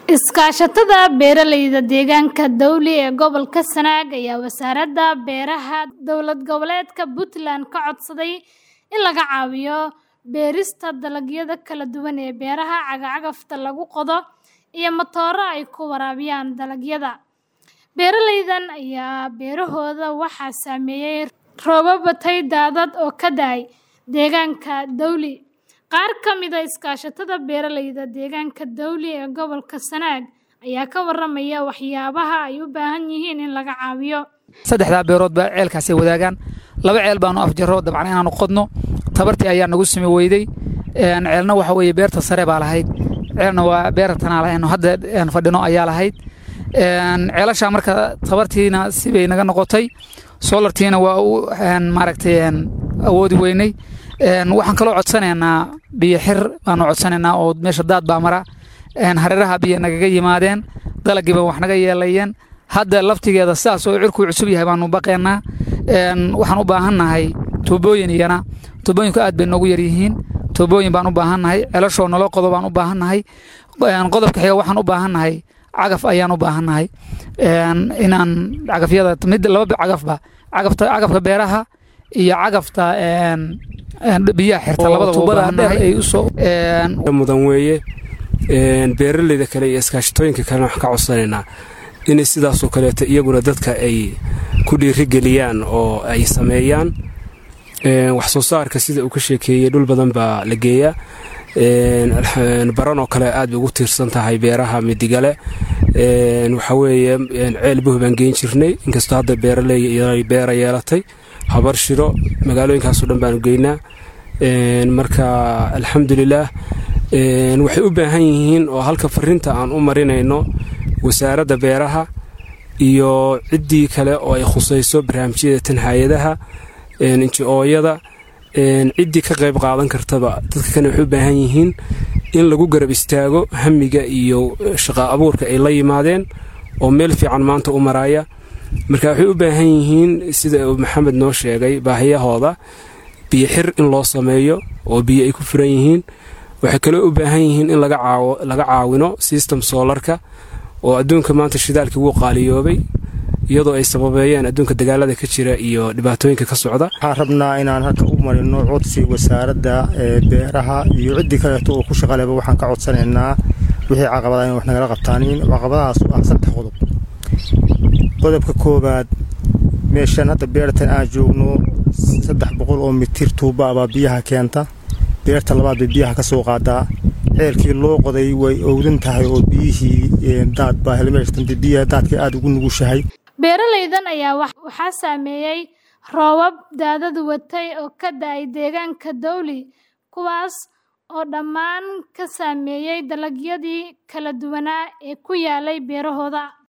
Iskaashatada beeralayda deegaanka Dowli ee gobolka Sanaag ayaa Wasaaradda Beeraha Dowlad Goboleedka Puntland ka codsaday in laga caawiyo beerista dalagyada kala duwan ee beeraha, cagaf-cagafta lagu qodo, iyo matooro ay ku waraabiyaan dalagyada. Beeralaydan ayaa beerahooda waxaa saameeyay roobab watay daadad oo ka da'ay deegaanka Dowli. Qaar ka mid ah iskaashatada beeralayda deegaanka Dowli ee gobolka Sanaag ayaa ka warramaya waxyaabaha ay u baahan yihiin in laga caawiyo. saddexdaa beerood baa ceelkaasay wadaagaan laba ceel baanu afjarro dabcan inaanu qodno tabartii ayaa nagu simi weyday ceelna waxa weeye beerta sare baa lahayd ceelna waa beertanaa lahayno hadda aan fadhino ayaa lahayd ceelashaa marka tabartiina sibay naga noqotay solartiina waa u maaragtay awoodi weynay waxaan kaloo codsanaynaa biyo xir baanu codsanaynaa oo meesha daad baa mara hareeraha biyo nagaga yimaadeen dalagiiba wax naga yeelayeen hadda laftigeeda sidaas oo cirkuu cusub yahay baanu baqaynaa waxaan u baahannahay tuubooyin iyana tuubooyinku aad bay noogu yar yihiin tuubooyin baan u baahannahay ceelashoo naloo qodo baan u baahannahay qodobka xiga waxaan u baahannahay cagaf ayaan u baahannahay inaan cagafyada mid laba cagafba cagafta cagafka beeraha iyo cagafta biyaha xirta labadaba u baahannahay ay usoo mudan weeye beeralayda kale iyo iskaashatooyinka kalena waxaan ka codsanaynaa inay sidaasoo kaleeto iyaguna dadka ay ku dhiirigeliyaan oo ay sameeyaan wax soo saarka sida uu ka sheekeeyey dhul badan baa la geeyaa baran oo kale aad bay ugu tiirsan tahay beeraha midigale waxa weeye ceel buh baan geen jirnay inkastoo hadda beeraley beera yeelatay habar shiro magaalooyinkaasoo dhan baanu geynaa marka alxamdulilaah waxay u baahan yihiin oo halka fariinta aan u marinayno wasaaradda beeraha iyo ciddii kale oo ay khusayso barnaamijyada tan hay-adaha inji-ooyada ciddii ka qayb qaadan kartaba dadka kane waxay u baahan yihiin in lagu garab istaago hamiga iyo shaqa abuurka ay la yimaadeen oo meel fiican maanta u maraya marka waxay u baahan yihiin sida uu maxamed noo sheegay baahiyahooda biyo xir in loo sameeyo oo biyo ay ku furan yihiin waxay kaloo u baahan yihiin in laga caawino system soolarka oo adduunka maanta shidaalkii wuu qaaliyoobay iyadoo ay sababeeyeen adduunka dagaalada ka jira iyo dhibaatooyinka ka socda waxaan rabnaa inaan halka u marino codsi wasaaradda beeraha iyo ciddii kaleeto oo ku shaqaleba waxaan ka codsanaynaa wixii caqabada in wax nagala qabtaanin caqabadahaas ah saddex qodob qodobka koowaad meeshan hadda beertan aan joogno saddex boqol oo mitir tuuba baa biyaha keenta beerta labaad bay biyaha ka soo qaadaa ceelkii loo qoday way owdan tahay oo biyihii daad baa helmeeshtanta biyaha daadkii aada ugu nugushahay beeralaydan ayaa waxaa saameeyey roobab daadad watay oo ka da'ay deegaanka Dowli kuwaas oo dhammaan ka saameeyey dalagyadii kala duwanaa ee ku yaalay beerahooda